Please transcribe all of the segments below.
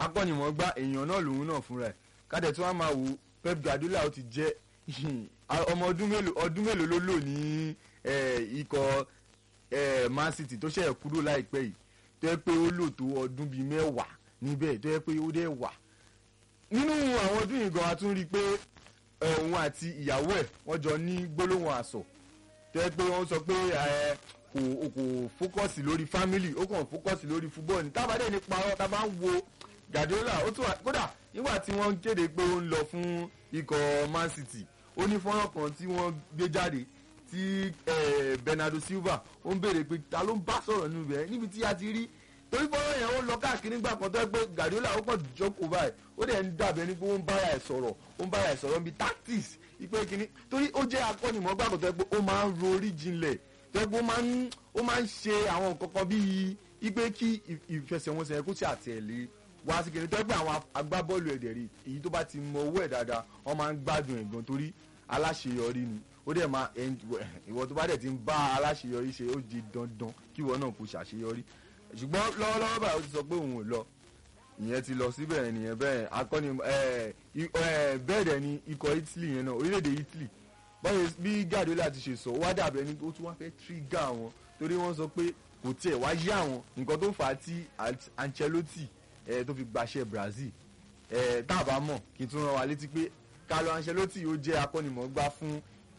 akọ́nimọ̀ọ́gbá èèyàn náà lòun náà fúnra ẹ̀ kádẹ tí wọ́n máa wò Pep Guardiola ó ti jẹ́ ọmọ ọdún mélòó ọdún mélòó ló lò ní ikọ̀ Man City tó ṣẹ̀ kúrò láìpẹ́ yìí tó yẹ pé ó lò tó ọdún bíi mẹ́wàá níbẹ̀ tó yẹ pé ó dẹ̀ wà nínú àwọn ọdún yìí gan a tún rí i pé òun àti ìyàwó ẹ̀ wọ́n jọ ní gbólóhùn àsọ̀ tó yẹ pé wọ́n sọ pé kò kò fókọ̀sì lórí fámìlì ó kàn fókọ̀sì lórí fúbọ́ọ̀lù tábàdé ní parọ́ tá a bá ń wo Guardiola ó tún wà kódà nígbà tí wọ́n kéde pé ó ń lọ fún ikọ̀ Man City ó ní fọ́nrán kan tí wọ́n gbé jáde tí Bernardo Silva ó ń béèrè pé ta ló ń bá sọ̀rọ̀ nínú ibẹ̀ níbi tí a ti rí torí fọ́nrán yẹn ó lọ káàkiri nígbà kan tó yẹ pé Guardiola ó kàn jókòó báyìí ó dẹ̀ ń dàbẹ̀ ní pé ó ń bára ẹ̀ sọ̀rọ̀ ó ń bára ẹ̀ sọ̀rọ̀ níbi tactics ipe kìíní torí ó jẹ́ akọ́nìmọ̀ọ́gbà kan tó yẹ pé ó máa ń ro orí jinlẹ̀ tó yẹ pé ó máa ń ṣe àwọn nǹkan kan bíi ipe kí ìfẹsẹ̀wọnsẹ̀ kó ṣe àtẹ̀lé wá sí kìíní tó yẹ pé àwọn agbábọ́ọ̀lù ẹ̀dẹ̀ rí èyí tó bá ti mọ owó ẹ̀ dáadáa wọ́n máa ń gbádùn ẹ̀ gan torí aláṣeyọrí ni ó dẹ̀ máa ìwọ tó bá dẹ̀ ti ń bá aláṣeyọrí ṣe ó di dandan kí ìwọ náà kò ṣàṣeyọrí ṣùgbọ́n lọ́wọ́lọ́wọ́ báyìí ó ti sọ pé òun ò lọ ìyẹn ti lọ síbẹ̀ nìyẹn bẹ́ẹ̀ akọni bẹ́ẹ̀ dẹ̀ ni ikọ̀ Italy yẹn náà orílẹ̀-èdè Italy báyìí bí Guardiola ti ṣe sọ wá dàbí ẹni tó tún wá fẹ́ tírígà wọn torí wọ́n sọ pé kò tiẹ̀ wá yá wọn nǹkan tó fà á tí Ancelotti tó fi gbaṣẹ́ Brazil tá a bá mọ̀ kí n tún rán wa létí pé Carlo Ancelotti ó jẹ́ akọ́nimọ̀ọ́gbá fún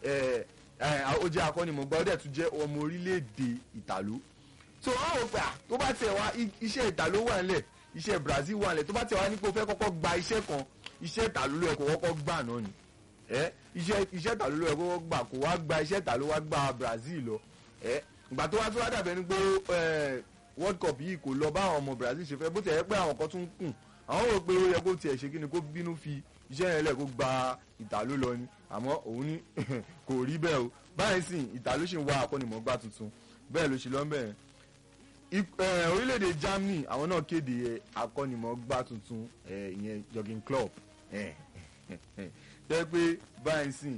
ó jẹ́ akọ́nimọ̀ọ́gbá ó dẹ̀ tún jẹ́ ọmọ orílẹ̀-èdè Ìtàló so wọn ò gbà tó bá tẹ̀ wá iṣẹ́ Ìtàló wà nílẹ̀ iṣẹ́ Brazil wà nílẹ̀ tó bá tẹ̀ wá ní pé o fẹ́ kọ́kọ́ gba iṣẹ́ kan iṣẹ́ Ìtàló ló yẹ kó kọ́kọ́ gbà náà ni ẹ iṣẹ́ iṣẹ́ Ìtàló ló yẹ kó kọ́kọ́ gbà kó wá gba iṣẹ́ Ìtàló wá gba Brazil lọ ẹ ìgbà tó wá tó wá dàbẹ̀ ni pé World Cup yìí kò lọ bá àwọn ọmọ Brazil ṣe fẹ́ bó tẹ̀ yẹ pé àwọn kan tún kùn àwọn rò pé ó yẹ kó tiẹ̀ ṣe kí ni kó bínú fi iṣẹ́ yẹn lẹ̀ kó gba Ìtàló lọ ni àmọ́ òun ní kò rí bẹ́ẹ̀ o báyìí sìn Ìtàló ṣì ń wá akọ́nimọ̀ọ́gbá tuntun bẹ́ẹ̀ ló ṣe lọ́mọ́ ẹ̀ orílẹ̀-èdè Germany àwọn náà kéde akọ́nimọ̀ọ́gbá tuntun ìyẹn Jurgen Klopp tẹ́ pé báyìí sìn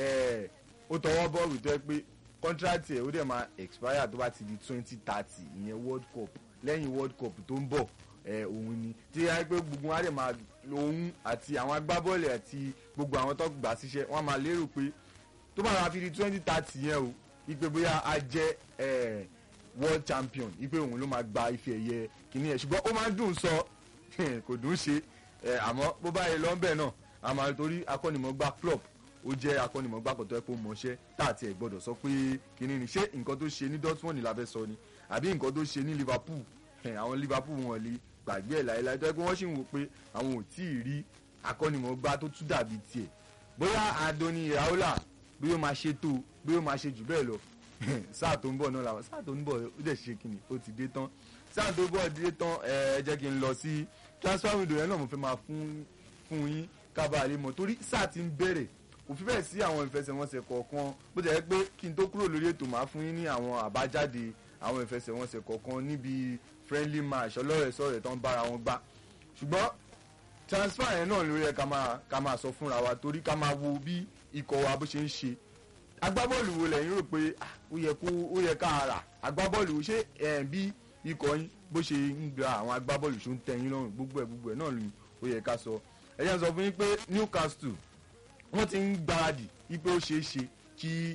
ó tọwọ́ bọ́ọ̀lù tẹ́ pé contract ẹ̀ ó dẹ̀ máa expire tó bá ti di twenty thirty ìyẹn World Cup lẹ́yìn World Cup tó ń bọ̀ òun ni tí a pé gbogbo wọn á dẹ̀ máa òun àti àwọn agbábọ́ọ̀lù àti gbogbo àwọn tó gbà síṣẹ́ wọ́n máa lérò pé tó bá máa fi di twenty thirty yẹn o ìpè bóyá a jẹ́ world champion ipe òun ló máa gba ife ẹ̀yẹ kìíní ẹ̀ ṣùgbọ́n ó máa ń dùn sọ kò dùn ṣe àmọ́ bó bá yẹ lọ́nbẹ̀ náà àmọ́ torí akọ́nimọ̀ọ́gbá club ó jẹ́ akọ́nimọ̀ọ́gbá kan tó yẹ kó mọṣẹ́ tá àti ẹ̀ gbọ́dọ̀ sọ pé kìíní ni ṣé nǹkan tó ṣe ní Dortmund la fẹ́ sọ ni àbí nǹkan tó ṣe ní Liverpool àwọn Liverpool wọn lè gbàgbé ẹ̀ láéláé tó yẹ pé wọ́n sì ń wò pé àwọn ò tí ì rí akọ́nimọ̀ọ́gbá tó tún dàbí tiẹ̀ bóyá Andoni Iraola bí ó máa ṣe tó bí ó máa ṣe jù bẹ́ẹ̀ lọ sáà tó ń bọ̀ náà làwọn sáà tó ń bọ̀ ó dẹ̀ ṣe kìnnì ó ti dé tán sáà tó bọ̀ dé tán ẹ jẹ́ kí n lọ sí transfer window yẹn náà mo fẹ́ máa fún fún yín kábà lè mọ̀ torí sáà ti ń bẹ̀rẹ̀ kò fi bẹ́ẹ̀ sí àwọn ìfẹsẹ̀wọnsẹ̀ kọ̀ọ̀kan bó ti yẹ pé kí n tó kúrò lórí ètò máa fún yín ní àwọn àbájáde àwọn ìfẹsẹ̀wọnsẹ̀ kọ̀ọ̀kan níbi friendly match ọlọ́rẹ̀ẹ́sọ̀rẹ̀ tó ń bára wọn gbá ṣùgbọ́n transfer yẹn náà ló yẹ ká máa ká máa sọ fúnra wa torí ká máa wo bí ikọ̀ wa bó ṣe ń ṣe agbábọ́ọ̀lù wo lẹ́yìn rò pé ó yẹ kó ó yẹ ká rà agbábọ́ọ̀lù ṣé ẹ̀ bí ikọ̀ yín bó ṣe ń gba àwọn agbábọ́ọ̀lù ṣó ń tẹ̀yìn lọ́rùn gbogbo ẹ̀ gbogbo ẹ̀ náà ni ó yẹ ká sọ ẹ jẹ́ n sọ fún yín pé Newcastle wọ́n ti ń gbáradì wípé ó ṣeé ṣe kí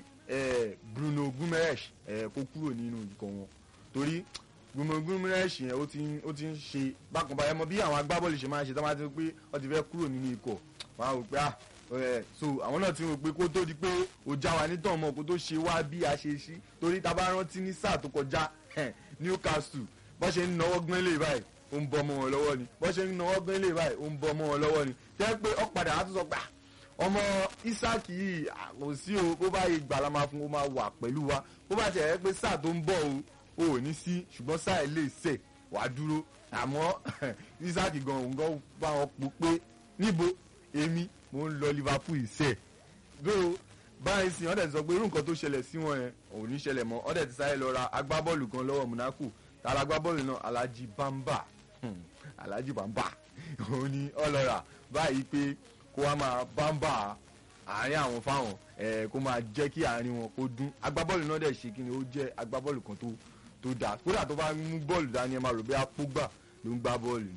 Bruno Guimaraes kó kúrò nínú ikọ̀ wọn torí Bruno Guimaraes yẹn ó ti ó ti ń ṣe bákan báyẹn mọ bí àwọn agbábọ́ọ̀lù ṣe máa ń ṣe tó máa ti pé wọ́n ti fẹ́ kúrò nínú ikọ̀ wọn á wò pé ah so àwọn náà ti rò pé kó tó di pé ó já wa nítàn mọ́ kó tó ṣe wá bí a ṣe ṣí torí tá a bá rántí ní sáà tó kọjá Newcastle bó ṣe ń náwó gbọ́n lè báyìí ó ń bọ́ ọmọ wọn lọ́wọ́ ni bó ṣe ń náwó gbọ́n lè báyìí ó ń bọ́ ọmọ wọn lọ́wọ́ ni tẹ́ pé ọ̀padà á tún sọ pé ọmọ Isaac yìí kò sí o bó bá yìí gbàlá máa fún o máa wà pẹ̀lú wa bó bá tẹ̀ ẹ́ pé sáà tó ń bọ̀ o ò ní sí ṣùgbọ́n sáà ilé ìsẹ̀ wàá dúró àmọ́ Isaac gan òun gan bá wọn pò pé níbo èmi mo ń lọ Liverpool ìṣe bí o báyìí sìn ọ́dẹ̀ ti sọ pé irú nǹkan tó ṣẹlẹ̀ sí wọn yẹn ò ní ṣẹlẹ̀ mọ́ ọ́dẹ̀ ti sáré lọ ra agbábọ́ọ̀lù kan lọ́wọ́ Monaco tààrà agbábọ́ọ̀lù náà Alhaji Bamba Alhaji Bamba òun ni ọlọ́ra báyìí pé kó wá máa Bamba àárín àwọn fáwọn ẹ̀ kó máa jẹ́ kí àárín wọn kó dún agbábọ́ọ̀lù náà dẹ̀ ṣe kí ni ó jẹ́ agbábọ́ọ̀lù kan tó tó dáa kódà tó bá mú bọ́ọ̀lù dání ẹ máa rò bí apógbà ló ń gbá bọ́ọ̀lù